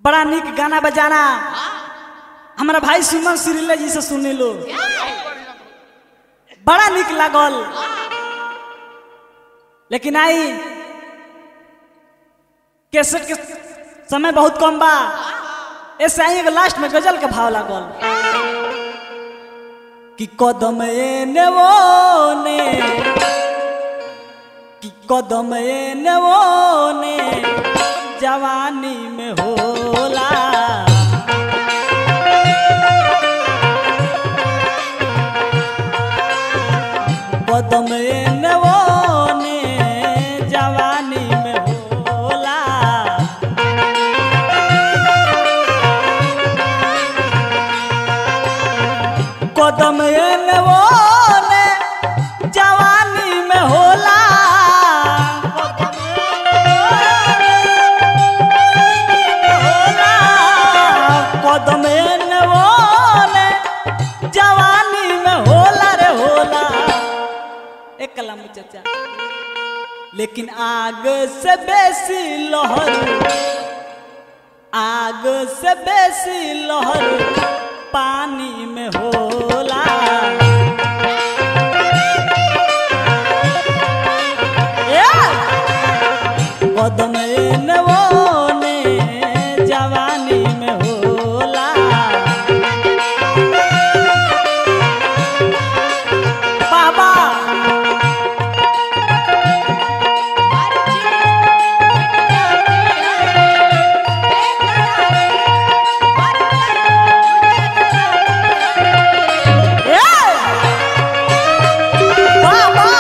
बड़ा निक गाना बजाना हमारा भाई सुमन सिरिला जी से सुनी लो बड़ा निक लागल लेकिन आई कैसेट के समय बहुत कम बा ऐसे आई एगो लास्ट में गजल के भाव लागल कि कदम एने वो ने कि कदम एने वो ने जवानी में होला कदम एने वो ने जवानी में होला कदम एने वो ने जवानी में होला कदम एने वो ने जवानी में होला रे होला एक कलम चाचा लेकिन आग से बेसी लहर आग से बेसी लहर पानी में होला ए! कदम एने वो ने जवानी में होला बाबा ए! बाबा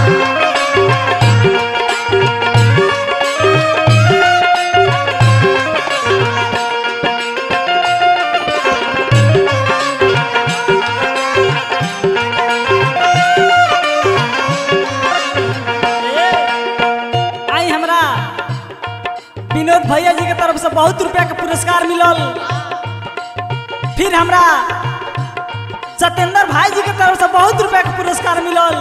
आई हमरा विनोद भैया जी के तरफ से बहुत रुपया के पुरस्कार मिलल फिर हमरा सत्येंद्र भाई जी के तरफ से बहुत रुपया के पुरस्कार मिलल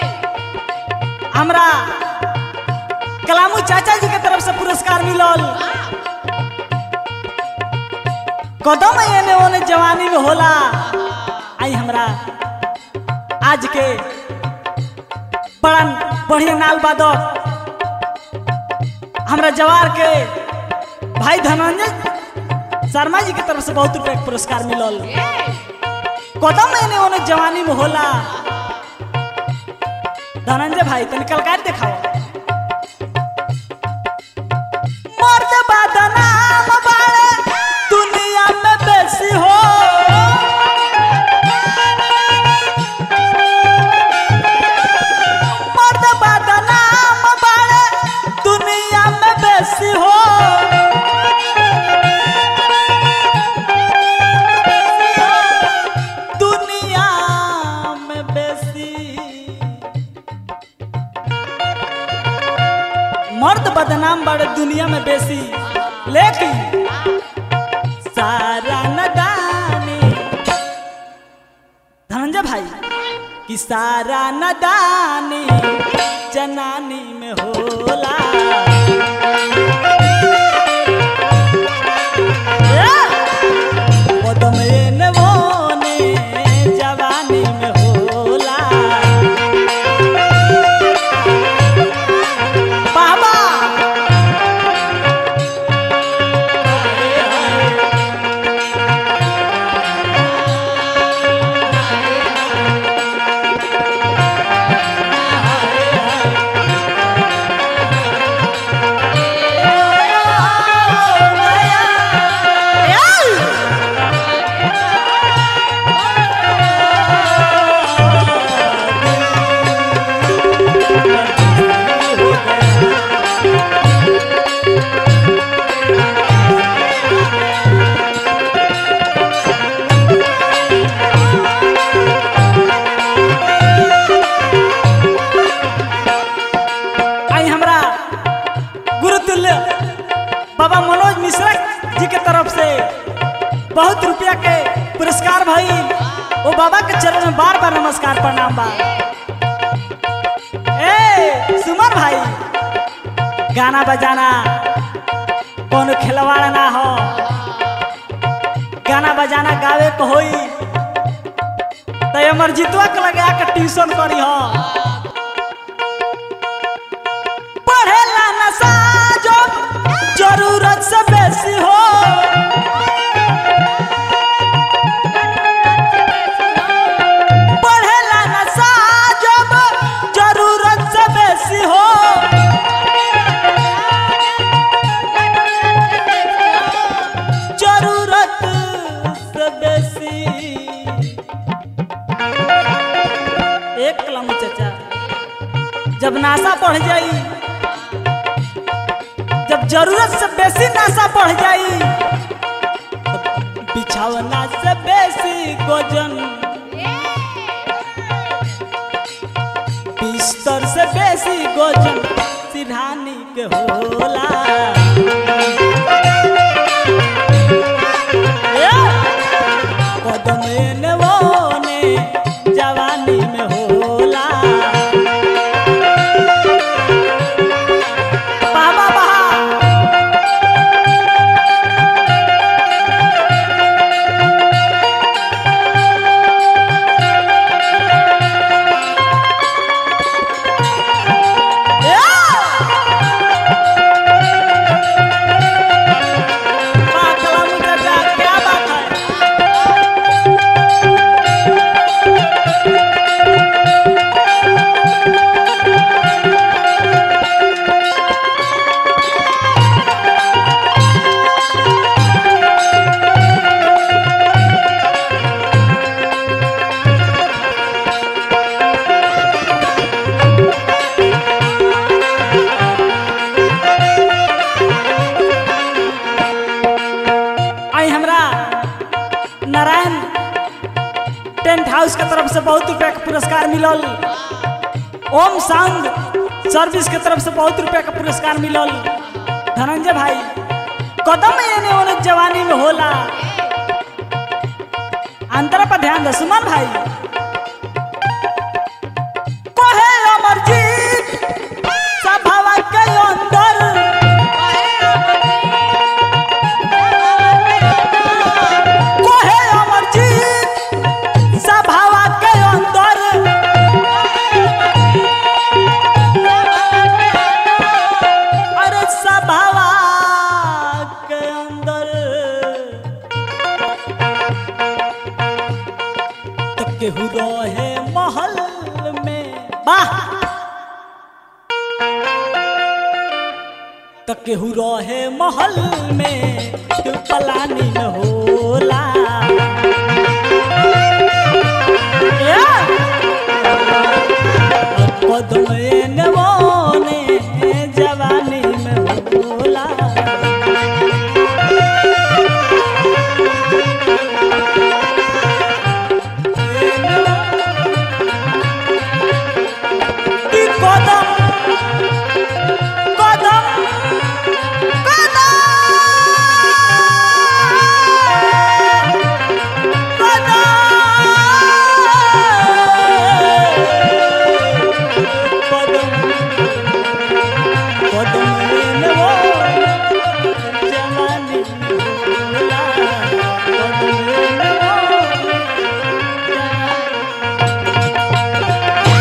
हमरा कलामू चाचा जी के तरफ से पुरस्कार मिलल कदम एने ओने जवानी में होला आई हमरा आज के बड़ा बढ़िया नाल बादक हमरा जवार के भाई धनंजय शर्मा जी के तरफ से बहुत रुपया के पुरस्कार मिलल कदम महीने ओने जवानी में होला धनंजय भाई तनी कलकार दिखाओ मर्द बदनाम बाड़े दुनिया में बेसी हो मर्द बदनाम बाड़े दुनिया में बेसी हो दुनिया में बेसी मर्द बदनाम बाड़े दुनिया में बेसी लेकिन सारा नदानी धनंजय भाई कि सारा नदानी जनानी में होला ए! कदम एने ओने जवानी में होला बाबा आई हमरा गुरुतुल्य बाबा मनोज मिश्रा जी के तरफ से बहुत रुपया के पुरस्कार भाई वो बाबा के चरण में बार बार नमस्कार प्रणाम बा ए सुमन भाई गाना बजाना कौन खिलवाड़ ना हो गाना बजाना गावे को होई तो हमर जितवा के लगा के ट्यूशन करी हो पढ़ेला नशा जो जरूरत से बेसी हो पढ़ेला नशा जब जरूरत से बेसी हो जरूरत से बेसी एक कलम चाचा जब नासा बढ़ जाई जब जरूरत से बेसी नासा बढ़ जाई तब बिछावना से बेसी गोजन बिस्तर से बेसी गोजन सिरहानी के होला ए! कदम एने ओने जवानी में होला बाबा बहा क्या बात है आई हमरा नारायण टेंट हाउस के तरफ से बहुत रुपया के पुरस्कार मिलल ओम साउंड सर्विस के तरफ से बहुत रुपया के पुरस्कार मिलल धनंजय भाई कदम एने ओने जवानी में होला अंतर पर ध्यान दे सुमन भाई कहे अमरजीत सभावा के अंदर कोहे अमरजीत सभावा के अंदर अरे सभावा के अंदर तो केहू रहे महल में वाह तो केहू रहे महल में केहू पलानी में होला ए! कदम एने ओने जवानी